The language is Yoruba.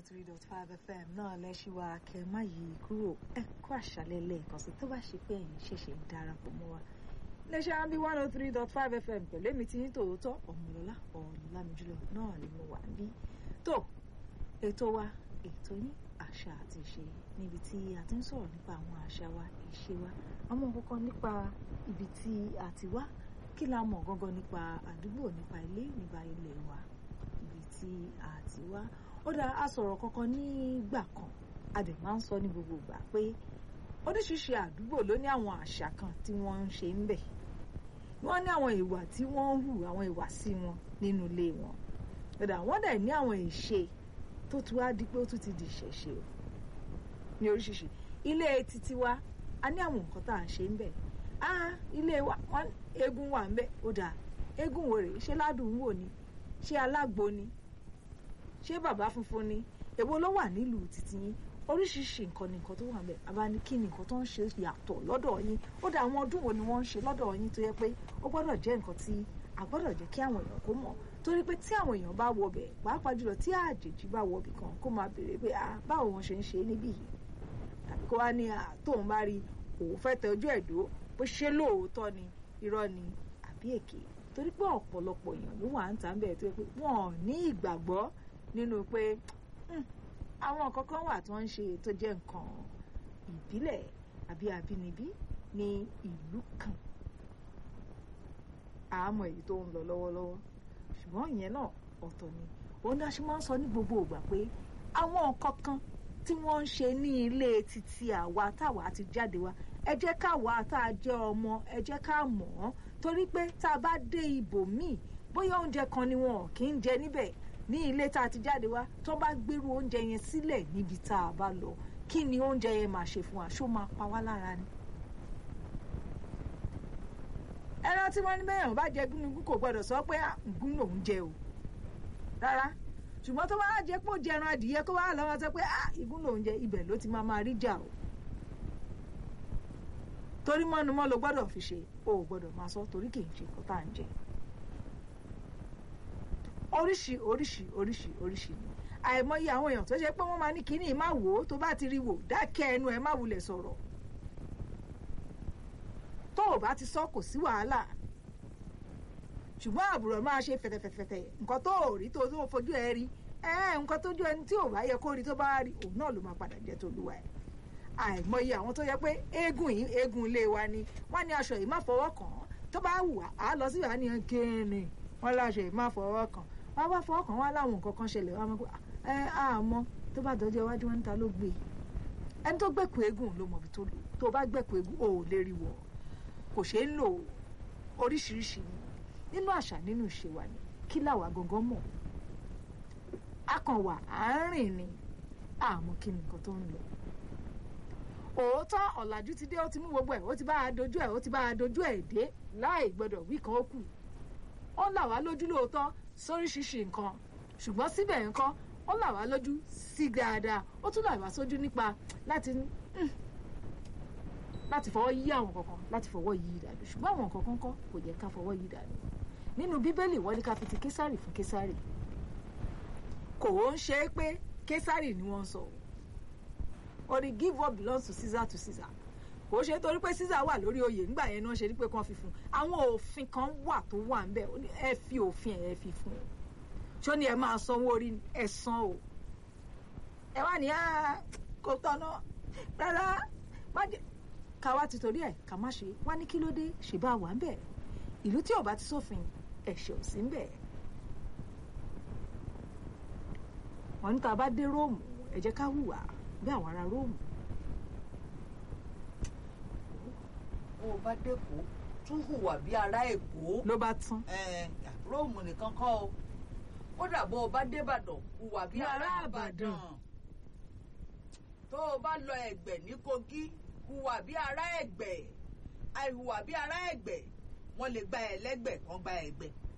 three dot five fm náà lẹ́ṣíwá kẹ́ má yí kúrò ẹ kó àṣálẹ́ lẹ́ẹ̀kan sí tó bá ṣe pé ẹ̀yin ṣẹ̀ṣẹ̀ ń darapọ̀ mọ́ wa lẹ́ṣẹ̀ á bí one oh three dot five fm pẹ̀lú èmi tí yín tòótọ́ ọ̀mọ̀lọ́lá ọ̀làmìjúlọ náà ni mo wà níbí tó ètò wa ètò yín àṣà àti ìṣe níbi tí a ti ń sọ̀rọ̀ nípa àwọn àṣà wa ìṣe wa àwọn kọ̀ọ̀kan nípa ibi tí a ti wá kí la mọ̀ gangan nípa àdúgbò nípa ilé nípa ilẹ̀ wa ibi tí a ti wá ó dá a sọ̀rọ̀ kankan nígbà kan a dẹ̀ máa ń sọ ní gbogbo ìgbà pé oríṣiríṣi àdúgbò ló ní àwọn àṣà kan tí wọ́n ń ṣe ń bẹ̀ wọ́n ní àwọn ìwà tí wọ́n ń hù àwọn ìwà sí wọn nínú ilé wọn ó dá wọ́n dẹ̀ ní àwọn ìṣe tó tún wá di pé ó tún ti di ìṣẹ̀ṣe o ní oríṣiríṣi ilé títí wa a ní àwọn nǹkan tá à ń ṣe ń bẹ̀ ah ilé wa wọn eégún wà ń bẹ̀ ó dà eégún wo rèé ṣé ládùn wò ni ṣé alágbo ni ṣé bàbá funfun ni èwo ló wà nílùú títí yín oríṣiríṣi nǹkan ni nǹkan tó wà ń bẹ̀ àbá ní kí ni nǹkan tó ń ṣe yàtọ̀ lọ́dọ̀ yín ó dà àwọn ọdún wo ni wọ́n ń ṣe lọ́dọ̀ yín tó yẹ pé ó gbọ́dọ̀ jẹ́ nǹkan tí a gbọ́dọ̀ jẹ́ kí àwọn èèyàn kó mọ̀ torí pé tí àwọn èèyàn bá wọ bẹ̀ pàápàá jùlọ tí àjèjì bá wọ bì kan kó máa béèrè pé ah báwo wọn ṣe ń ṣe níbí yìí tàbí kó wá ní tóun bá rí òun fẹ́ tẹ ojú ẹ̀dó bó ṣe lóòótọ́ ni irọ́ ni àbí èké torí pé ọ̀pọ̀lọpọ̀ èèyàn ló wà ń tà ń bẹ̀ tó yẹ pé wọ́n ò ní ìgbàgbọ́ nínú pé àwọn nǹkan kan wà tó ń ṣe tó jẹ́ nǹkan ìbílẹ̀ àbí àbínibí ní ìlú kan àmọ́ èyí tó ń lọ lọ́wọ́lọ́wọ́ ṣùgbọ́n ìyẹn náà ọ̀tọ̀ ni òun dá ṣe máa ń sọ ní gbogbo ìgbà pé àwọn nǹkan kan tí wọ́n ń ṣe ní ilé títí àwa táwa ti jáde wá ẹ jẹ́ káwa tá a jẹ́ ọmọ ẹ jẹ́ ká mọ̀ ọ́n torí pé tá a bá dé ibòmíì bóyá oúnjẹ kan ni wọn kì í jẹ níbẹ̀ ní ilé tá a ti jáde wá tó bá gbérú oúnjẹ yẹn sílẹ̀ níbi tá a bá lọ kí ni oúnjẹ yẹn máa ṣe fún wa ṣó máa pa wá lára ni. ẹran tí wọ́n ní bẹ́yàn bá jẹ gúnugún kò gbọ́dọ̀ sọ pé gún lòún jẹ o rárá ṣùgbọ́n tó bá jẹ́ pé ó jẹran adìyẹ kó wá lọ́wọ́ sọ pé ìgún lòún jẹ ibẹ̀ ló ti máa máa rí jà o torí mọ́numọ́ ló gbọ́dọ̀ fi ṣe o ò gbọ́dọ̀ máa sọ torí kì í ṣe nǹkan tá à ń jẹ oríṣi oríṣi oríṣi oríṣi ni àìmọye àwọn èèyàn tó ṣe pé wọ́n máa ní kínní má wò ó tó bá ti rí wò dákẹ́ ẹnu ẹ má wulẹ̀ sọ̀rọ̀ tó o bá ti sọ kò sí wàhálà ṣùgbọ́n àbúrò máa ṣe fẹ̀tẹ̀fẹ̀tẹ̀ nǹkan tó ò rí tó tó fojú ẹ rí ẹ nǹkan tó ju ẹni tí ò bá yẹ kó rí tó bá rí òun náà ló máa padà jẹ́ tolúwa ẹ̀ àìmọye àwọn tó yẹ pé eégún yìí eégún ilé wa ni wọ́n ní aṣọ yìí má fọwọ́ kàn án tó bá wù á lọ sí ìwà nìyẹn kéènì wọ́n láṣọ yìí má fọwọ́ kàn wọ́n bá fọwọ́ kàn wọ́n láwọn nǹkan kan ṣẹlẹ̀ wọ́n mọ̀ ẹ àmọ́ tó bá dọjọ́ iwájú wọn níta ló gbé ẹni tó gbẹ̀kú eégún ló mọ̀ bí tó lò tó bá gbẹ̀kú eégún ò lè rí wọ̀ kò ṣeé lò oríṣiríṣi ni nínú àṣà nínú ìṣe wa ni kí làwa gangan mọ̀ a kàn wà à ń rìn ni àmọ́ kí ni nǹkan tó ń lọ òótọ́ ọ̀làjú ti dé ó ti mú gbogbo ẹ̀ ó ti bá a dojú ẹ̀ ó ti bá a dojú ẹ̀ dé láì gbọ́dọ̀ wí kan ó kù ó là wá lójú lóòótọ́ sóríṣiríṣi nǹkan ṣùgbọ́n síbẹ̀ nǹkan ó là wá lójú sí dáadáa ó tún là wá sójú nípa láti láti fọwọ́ yí àwọn kankan láti fọwọ́ yí ìdànù ṣùgbọ́n àwọn kankan kọ́ kò yẹ ká fọwọ́ yí ìdànù nínú bíbélì wọ́n ní ká fi ti késàrì fún késàrì kò ń ṣe é pé késàrì ni wọ́n ń sọ ó ní give what belongs to Caesar to Caesar kò ṣe torí pé Caesar wà lórí oyè nígbà yẹn náà ṣe ní pé kàn fi fún àwọn òfin kan wà tó wà ń bẹ ẹ fi òfin ẹ fi fún un ṣó ni ẹ máa sanwó orí ẹ san o ẹ wá ní kò tọ́nà rárá má jẹ ká wá ti torí ẹ ká má ṣe wá ní kí ló dé ṣe bá wà ń bẹ ìlú tí ò bá ti sófin ẹ̀ṣẹ̀ ò sí ń bẹ wọn ní tá a bá dé Róòmù ẹ jẹ́ ká hùwà bí àwọn ará Róòmù bó o bá dẹ́kọ̀ tún hùwà bí ará èkó. ló bá tán. róòmù nìkan kọ́ o kódà bó o bá débàdàn hùwà bí ará àbàdàn. tó o bá lọ ẹ̀gbẹ́ ní kogi hùwà bí ará ẹ̀gbẹ́ àìhùwà bí ará ẹ̀gbẹ́ wọ́n lè gba ẹ lẹ́gbẹ̀ẹ́ kan gba ẹ̀gbẹ́